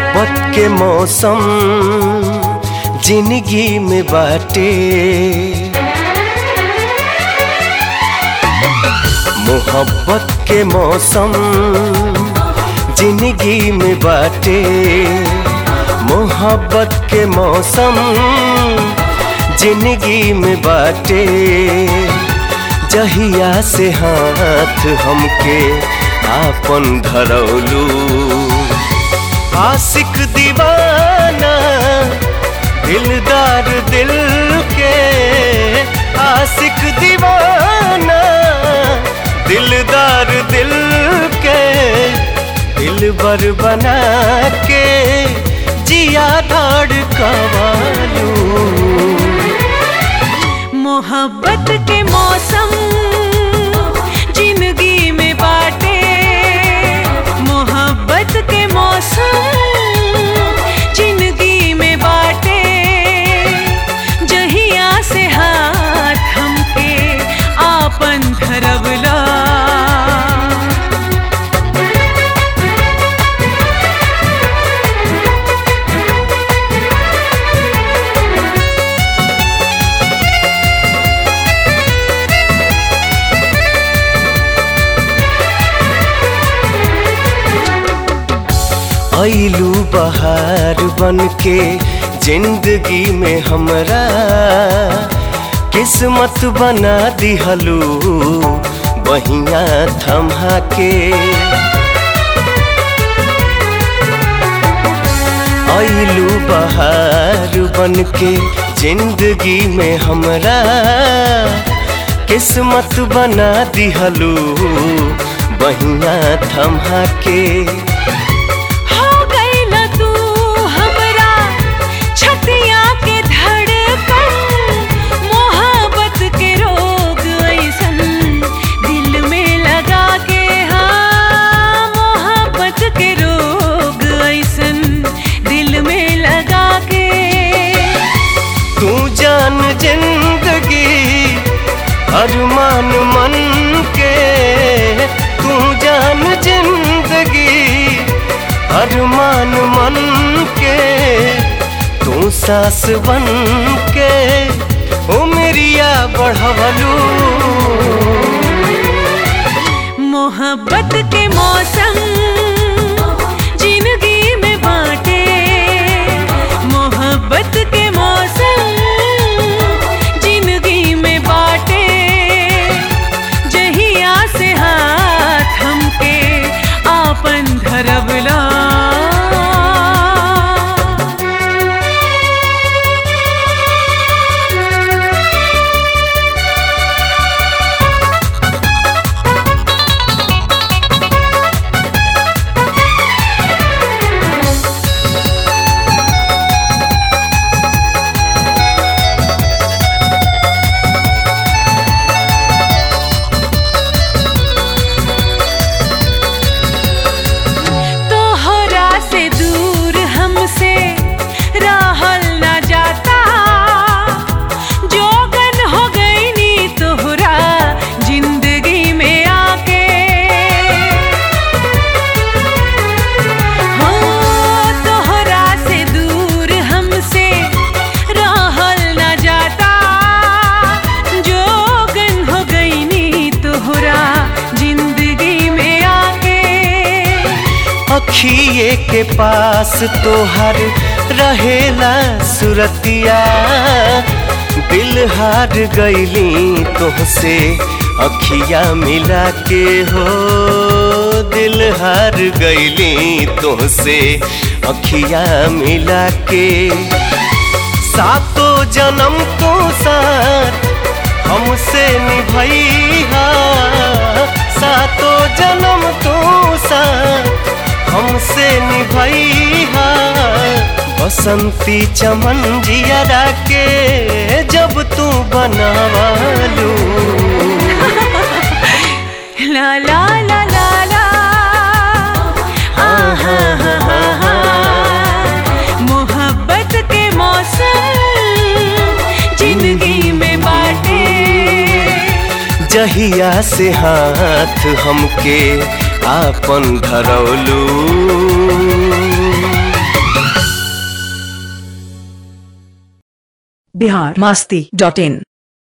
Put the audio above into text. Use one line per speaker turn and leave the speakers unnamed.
मोहब्बत के मौसम जिंदगी में बाटे मोहब्बत के मौसम जिंदगी में बाटे मोहब्बत के मौसम जिंदगी में बाटे जहिया से हाथ हमके आपन धरौलू आशिक दीवाना दिलदार दिल के आशिक दीवाना दिलदार दिल के दिल बर बना के जिया धाड़ कवालू
मोहब्बत के मौसम जिंदगी में बाटे मोहब्बत के मौसम जिंदगी में बाटे जहिया से हाथ हमके आपन धरवला
ऐलू बहार बन के जिंदगी में हमरा किस्मत बना दिहलू बहिया थमा के ऐलू बहार बन के जिंदगी में हमरा किस्मत बना दिहलू बहिया थमा के
हो गइल तू हमरा छतिया के धड़कन मोहब्बत के रोग ऐसन दिल में लगा के हाँ मोहब्बत के रोग ऐसन दिल में लगा के
तू जान जिंदगी अरमान मन के तू जान जिंदगी अरमान मन के तू सास बन के उमरिया बढ़वलू
मोहब्बत के मौसम जिंदगी में बाटे मोहब्बत के मौसम जिंदगी में बाटे जहिया से हाथ हमके आपन धरवला तोहरा से दूर हमसे रहल ना जाता जोगन हो गई नी तोहरा जिंदगी में आके हो तोहरा से दूर हमसे रहल ना जाता जोगन हो गई नी तोहरा जिंदगी में आके
अखिए के पास तोहर रहेला सुरतिया दिल हार गईली तोहसे अखिया मिला के हो दिल हार गईली तोहसे अखिया मिला के सातो जन्म तो साथ हमसे निभैया सातो जन्म तो साथ हमसे निभैया बसंती चमन जियरा के जब तू बनवालू
ला ला ला ला ला आहा हा हा हा मोहब्बत के मौसम जिंदगी में बाटे
जहिया से हाथ हमके आपन धरौलू
बिहार मास्ती डॉट इन